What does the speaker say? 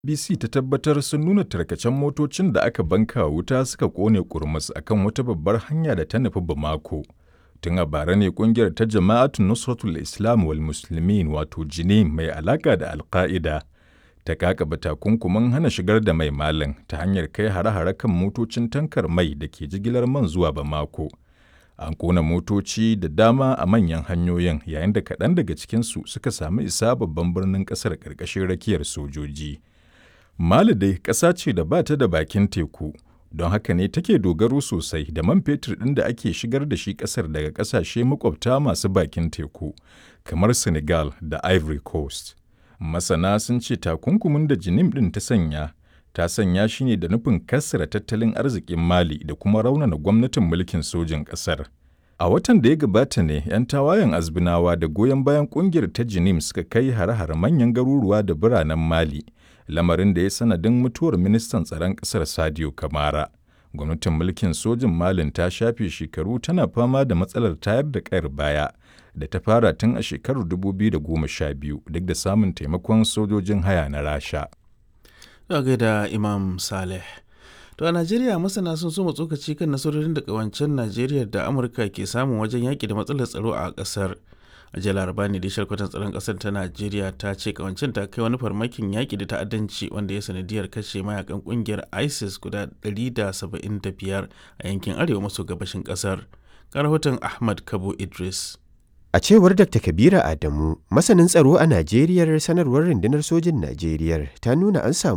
BBC ta tabbatar sun nuna tarkacen motocin da aka banka wuta suka kone kurmus a kan wata babbar hanya da ta nufi Bamako. Tun a bara ne kungiyar ta Jama'atu Nusratul Islam wal Muslimin wato Jini mai alaka da Alka'ida ta kakaba takunkumin hana shigar da mai malam ta hanyar kai hare-hare kan motocin tankar mai da ke jigilar man zuwa Bamako. An kona motoci da dama a manyan hanyoyin yayin da kaɗan daga cikinsu suka sami isa babban birnin ƙasar ƙarƙashin rakiyar sojoji. Mali dai ƙasa ce da ba ta da bakin teku, don haka ne take dogaro sosai da man fetur ɗin da ake shigar da shi ƙasar daga ƙasashe makwabta masu bakin teku, kamar Senegal da Ivory Coast. Masana sun ce takunkumin da Jinim ɗin ta sanya, ta sanya shi ne da nufin kassara tattalin arzikin Mali da kuma raunana gwamnatin mulkin sojin ƙasar. A watan da ya gabata ne 'yan tawayen azbinawa da goyon bayan ƙungiyar ta Jinim suka kai hare-hare manyan garuruwa da biranen Mali. lamarin da ya sanadin mutuwar ministan tsaron ƙasar Sadio Kamara. Gwamnatin mulkin sojin Malin ta shafe shekaru tana fama da matsalar tayar da ƙayar baya da ta fara tun a shekarar 2012 duk da samun taimakon sojojin haya na Rasha. Daga da Imam Saleh. To a Najeriya masana sun so tsokaci kan nasarorin da ƙawancen Najeriya da Amurka ke samun wajen yaƙi da matsalar tsaro a ƙasar. a jiya laraba ne da shalkwatan tsaron kasar ta najeriya ta ce kawancin ta kai wani farmakin yaƙi da ta'addanci wanda ya sanadiyar kashe mayakan ƙungiyar isis guda 175 a yankin arewa maso gabashin kasar rahoton ahmad kabo idris A cewar Dr. Kabira Adamu, masanin tsaro a Najeriya sanarwar rundunar sojin Najeriya ta nuna an samu